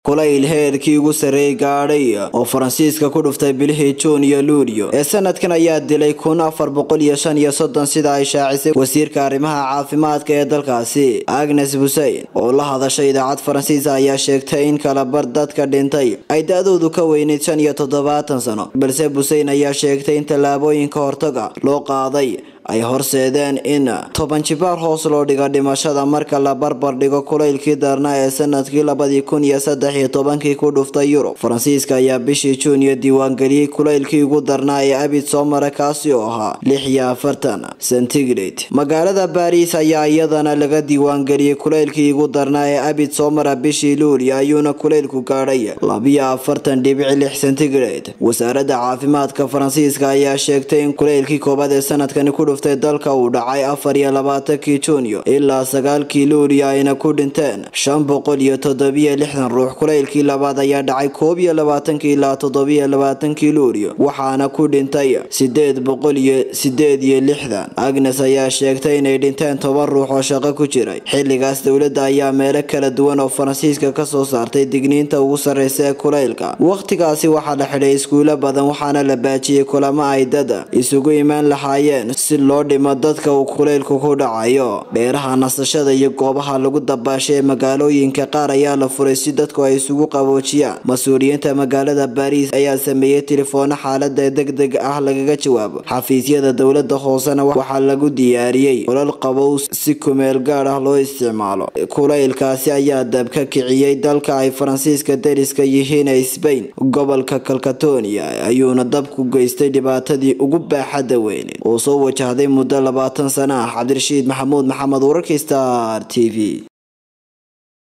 kulayl heerkii ugu sarreeyay gaadhay oo faransiiska ku dhuftay bilihii juun iyo luulyo ee sanadkan ayaa dilay kun afar boqol iyo shan iyo soddon sida ay shaacisay wasiirka arrimaha caafimaadka ee dalkaasi agnes buseyn oo la hadashay idaacad faransiisa ayaa sheegtay in kalabar dadka dhintay ay da-doodu ka weyneyd shan iyo toddobaatan sano balse buseyn ayaa sheegtay in tallaabooyinka hortaga loo qaaday ay horseedeen in toban jibaar hoos loo dhigo dhimashada marka la barbar dhigo kulaylkii darnaa ee sanadkii labadii kun iyo saddex iyo tobankii ku dhuftay yurub faransiiska ayaa bishii juuniyo diiwaangeliyey kulaylkii ugu darnaa ee abid soo mara kaasi oo ahaa lix iyo afartan centigrade magaalada baariis ayaa iyadana laga diiwaangeliyey kulaylkii ugu darnaa ee abid soo mara bishii luulyo ayuuna kulaylku gaadhay labiyo afartan dhibic lix centigrade wasaaradda caafimaadka faransiiska ayaa sheegtay in kulaylkii koobaad ee sanadkani ku dhuftay dalka uu dhacay afar iyo labaatankii juunyo ilaa sagaalkii luuliyo ayna ku dhinteen shan boqol iyo toddobiyo lixdan ruux kulaylkii labaad ayaa dhacay koob iyo labaatankii ilaa toddobiyo labaatankii luuliyo waxaana ku dhintay sideed boqol iyo sideed iyo lixdan agnes ayaa sheegtay inay dhinteen toban ruux oo shaqo ku jiray xilligaas dowladda ayaa meelo kala duwan oo faransiiska kasoo saartay digniinta ugu sarreysa ee kulaylka wakhtigaasi waxaa la xidhay iskuulo badan waxaana la baajiyey kulamo ay dad isugu imaan lahaayeen si loo dhimo dadka uu kulaylku ku dhacayo dheeraha nasashada iyo goobaha lagu dabaashay ee magaalooyinka qaar ayaa la furay si dadku ay isugu qaboojiyaan mas-uuliyiinta magaalada baariis ayaa sameeyey tilifoono xaalada deg deg ah lagaga jawaabo xafiisyada dowlada hoosena waxaa lagu diyaariyey olal qabow si kumeel gaad ah loo isticmaalo kulaylkaasi ayaa dab ka kiciyey dalka ay faransiiska dariska yihiin ee sbain gobolka kalkatonia ayuuna dabku geystay dhibaatadii ugu baaxadda weyneed oo soo wajahday muddo labaatan sana ah cabdirashiid maxamuud maxamed wararkii star t v